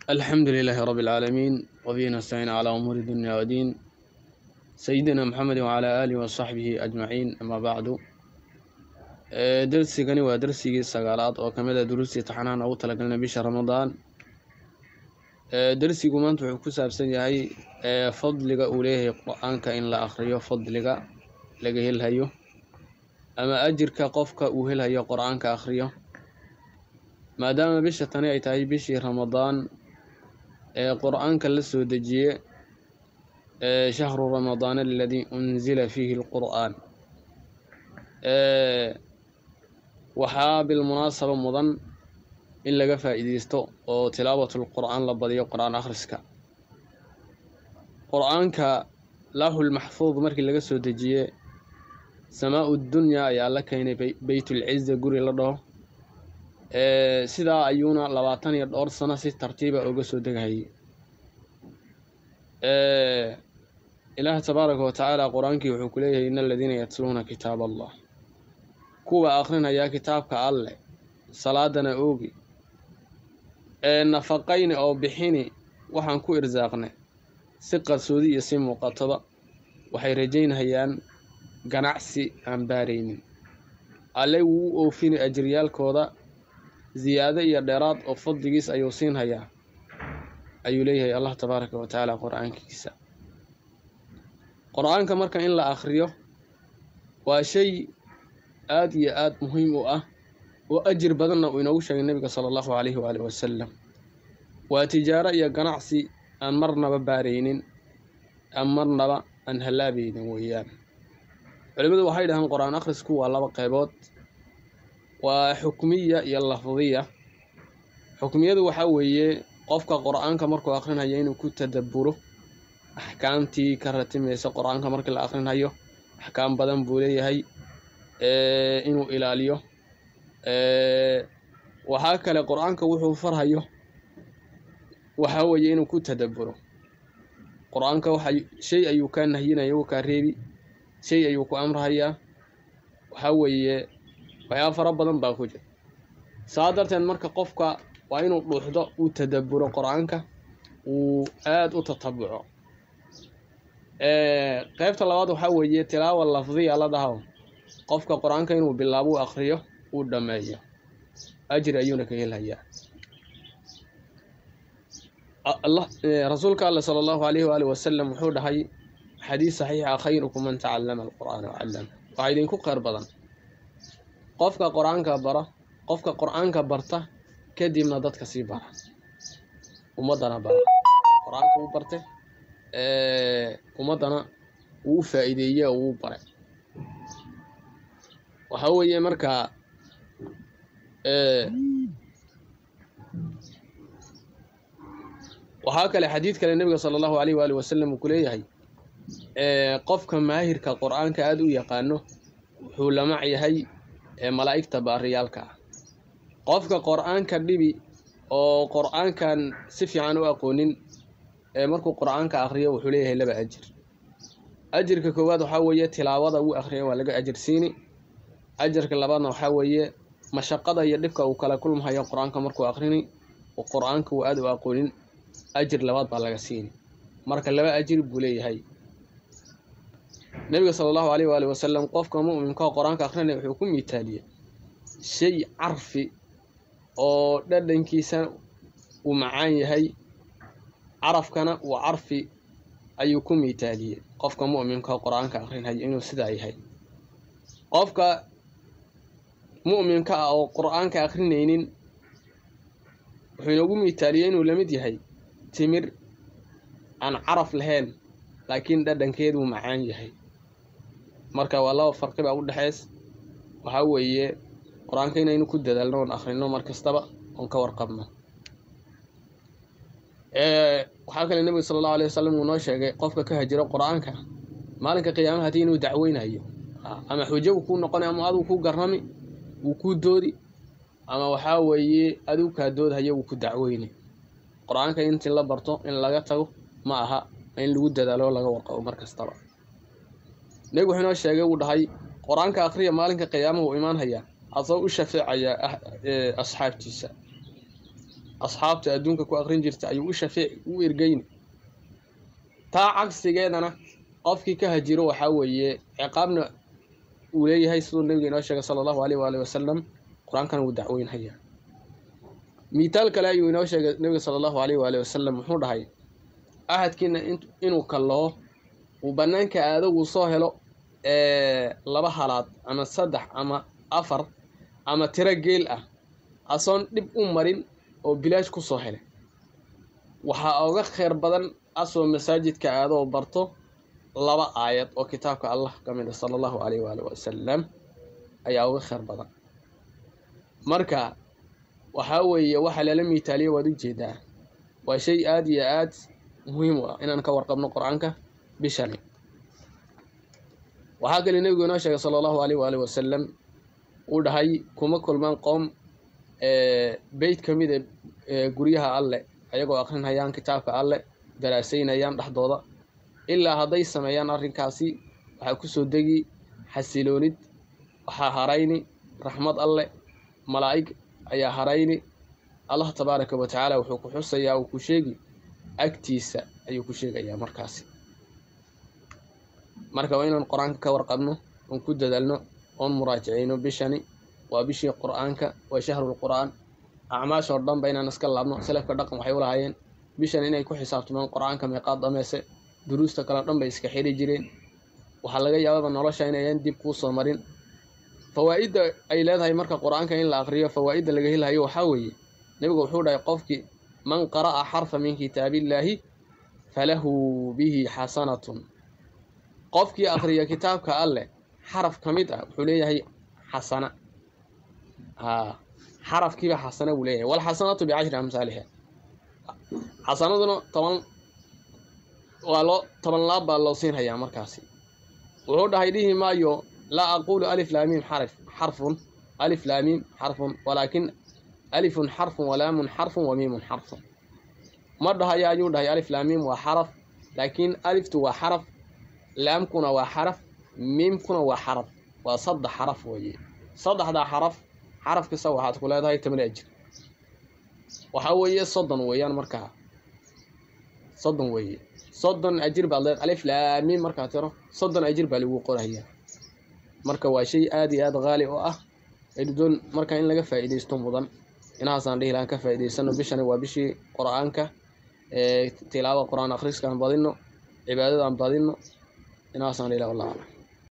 الحمد لله رب العالمين وبه نستعين على أمور الدنيا والدين سيدنا محمد وعلى آله وصحبه أجمعين أما بعد درسigani waa darsigii sagaalaad oo kamid a duruustii taxanahan ugu talagalnay bisha ramadaan darsigu maanta wuxuu ku saabsan yahay fadliga uu leeyahay qur-aanka in la akriyo fadliga laga helhayo ama ajirka qofka uu helhayo qur-aanka akriyo maadaama bisha tani ay tahay bishii ramadaan ee qur-aanka la soo dejiye shahru ramadaan aladii unzila fiihi lqur'aan waxaa bilmunaasaba mudan in laga faa'iideysto oo tilaabatul qur'aan la badiyo qur-aan akhriska qur-aanka laahul maxfuud markii laga soo dejiye samaa-u dunyaa ayaa la keenay beytulciza guri la dhaho sidaa ayuuna labaatan iyo dhowr sano si tartiiba uga soo degahayay ilaah tabaaraka wa tacaala qur-aankii wuxuu ku leeyahay in aladiina yatluuna kitaab allah kuwa akhrinayaa kitaabka alleh salaadana oogi ee nafaqayni oo bixini waxaan ku irsaaqnay si qarsoodi iyo si muuqatoba waxay rajaynayaan ganacsi aan baaraynin alle wuu u oofini ajiryaalkooda ziyaado iyo dheeraad oo fadligiis ayuu siinhayaa ayuu leeyahay allah tabaaraka wa tacaala qur-aankiisa qur-aanka marka in la akhriyo waa shay aada iyo aada muhiim u ah oo ajir badanna uu inoogu sheegay nebiga sala allahu calayhi waali wasalam waa tijaaro iyo ganacsi aan marnaba baaraynin aan marnaba aan hallaabaynin weeyaan culimmadu waxay dhahaan qur-aan akhrisku waa laba qeybood waa xukmiya iyo lafdiya xukmiyadu waxaa weeye qofka qur-aanka markuu akrinhayo inuu ku tadabburo axkaamtii ka ratimaysa qur-aanka markii la akrinhayo axkaam badan buu leeyahay inuu ilaaliyo waxaa kale qur-aanka wuxuu farhayo waxaa weeye inuu ku tadabburo qur-aanka waxa shay ayuu kaa nahyinaya wuu kaa reebi shay ayuu ku amrahayaa waxaa weeye waxyaaba fara badan baa ku jira saa darteed marka qofka waa inuu dhuuxdo uu tadabburo qur-aanka uu aada u tatabuco qeybta labaad waxaa weeye tilaawa lafdiya la dhaho qofka qur-aanka inuu bilaabo u akriyo uu dhammeeyo ajri ayuuna ka helhayaa rasuulka alle sala allahu alayhi waali wasalam wuxuu dhahay xadiis saxiixa khayrukum man tacallama alqur'aana wacallama waxaa idinku kheyr badan qofka qur-aanka bara qofka qur-aanka barta kadibna dadka sii bara ummaddana bara qur-aanka uu barte ummaddana uu u faa'iideeye oo uu bare waxaa weeye markaa waxaa kale xadiid kale nebiga sala allahu alayh waali wasalam uu ku leeyahay qofka maahirka qur-aanka aada u yaqaano wuxuu lamac yahay malaa'igta baariyaalka ah qofka qur-aanka dhibi oo qur-aankan si fiican u aqoonin markuu qur-aanka akriyo wuxuu leeyahay laba ajir ajirka koowaad waxaa weeye tilaawada uu akriya waa laga ajir siini ajarka labaadna waxaa weeye mashaqada iyo dhibka uu kala kulmahayo qur-aanka markuu akrini oo qur-aanka uu aada u aqoonin ajir labaad baa laga siini marka laba ajir buu leeyahay nebiga sala allahu alayh waali wasalam qofka mu'minkaoo qur-aanka akrinaya wuxuu ku miitaaliyey shay carfi oo dhadhankiisa uu macaan yahay carafkana uu carfi ayuu ku miitaaliyey qofka mu'minkaoo qur-aanka akrinhayo inuu sidaa yahay qofka mu'minka ah oo qur-aanka akrinaynin wuxuu inoogu miitaaliyey inuu lamid yahay timir aan caraf lahayn laakiin dhadhankeeduu macaan yahay marka waa laba farqi baa u dhexeys waxaa weeye qur-aanka inaynu ku dadaalno oon akhrino mar kastaba oon ka warqabno waxaa kale nebiga sala allahu alayh wasalam uu noo sheegay qofka ka hajiro qur-aanka maalinka qiyaamaha haddii inuu dacweynayo ama xujo uu kuu noqonay ama aduu ku garrami wuu kuu doodi ama waxaa weeye aduu kaa doodhayo wuu ku dacweynay qur-aanka intii la barto in laga tago ma aha in lagu dadaalo laga warqabo mar kastaba nebigu wuxuu inoo sheegay uu dhahay qur-aanka akhriya maalinka qiyaamaha uu imaan hayaa asagoo u shafeecaya asxaabtiisa asxaabta adduunka ku aqrin jirta ayuu u shafeeci u ergeyni taa cagsigeedana qofkii ka hajiro waxaa weeye ciqaabna uu leeyahay siduu nabiga inoo sheegay sala allahu aleyh waali wasalam qur-aankana wuu dacweynhayaa miitaal kale ayuu inoo sheegay nabiga sala allahu aleyh waali wasalam wuxuu dhahay ahadkiina inuu kallaho uu bannaanka aadagu soo helo laba halaad ama saddex ama afar ama tiro geel ah asoon dhib u marin oo bilaash ku soo helay waxaa oga kheyr badan asoo masaajidka aado oo barto laba aayad oo kitaabka allah ka mid a sala allahu aleyh waali wasalam ayaa uga kheyr badan marka waxaa weeye waxaa lala miitaaliya waad ujeedaa waa shay aada iyo aad muhiim u ah inaan ka warqabno qur-aanka bishani waxaa kale nebigu inoo sheegay sala allahu aleyh waali wasalam uu dhahay kuma kulmaan qoom beyt ka mid e guryaha alleh ayagoo akrinhayaan kitaabka alleh daraasaynayaan dhexdooda ilaa hadday sameeyaan arrinkaasi waxaa kusoo degi xasiloonid waxaa harayni raxmad alleh malaa'ig ayaa harayni allah tabaaraka wa tacaala wuxuu ku xusayaa uu ku sheegi agtiisa ayuu ku sheegayaa markaasi marka waa inaan qur-aanka ka warqabno oon ku dadaalno oon muraajaceyno bishani waa bishii qur-aanka waa shahrulqur'aan acmaashoo dhan ba inaan iska laabno salafka dhaqan waxay u lahaayeen bishan inay ku xisaabtamaan qur-aanka meeqaad dhameese duruusta kale dhan bay iska xiri jireen waxaa laga yaababa nolosha inayan dib kuu soo marin fawaa'idda ay leedahay marka qur-aanka in la aqriyo fawaa'idda laga helayo waxaa weeye nebigu wuxuu dhahay qofkii man qara'a xarfa min kitaabillaahi falahu bihi xasanatun qofkii aqriya kitaabka alleh xaraf ka mid ah wuxuu leeyahay xasana a xarafkiiba xasana buu leeyahay walxasanatu bicashri amsaaliha xasanaduna toban waa loo toban laab baa loo siinhayaa markaasi wuxuu dhahay dhihi maayo laa aqulu alif laamiim xarf xarfun alif laamiim xarfun walaakin alifun xarfun walaamun xarfun wamiimun xarfun ma dhahaya ayuu dhahay alif laamiim waa xaraf laakiin aliftu waa xaraf laamkuna waa xaraf miimkuna waa xaraf waa saddex xaraf weeye saddexdaa xaraf xaraf kasta waxaad ku leedahay toban ajir waxaa weeye soddon weeyaan markaa soddon weeye soddon ajir baad leed alif laamiim markaa tiro soddon ajir baa lagu qorayaa marka waa shay aada iyo aada qaali oo ah doon marka in laga faa'iidaysto mudan inahaasaan dhihi lahaan ka faa'idaysano bishani waa bishii qur-aanka tilaawa qur-aan akhriskaan badino cibaadadaan badino inahaasaan dhihi laha wallah aclam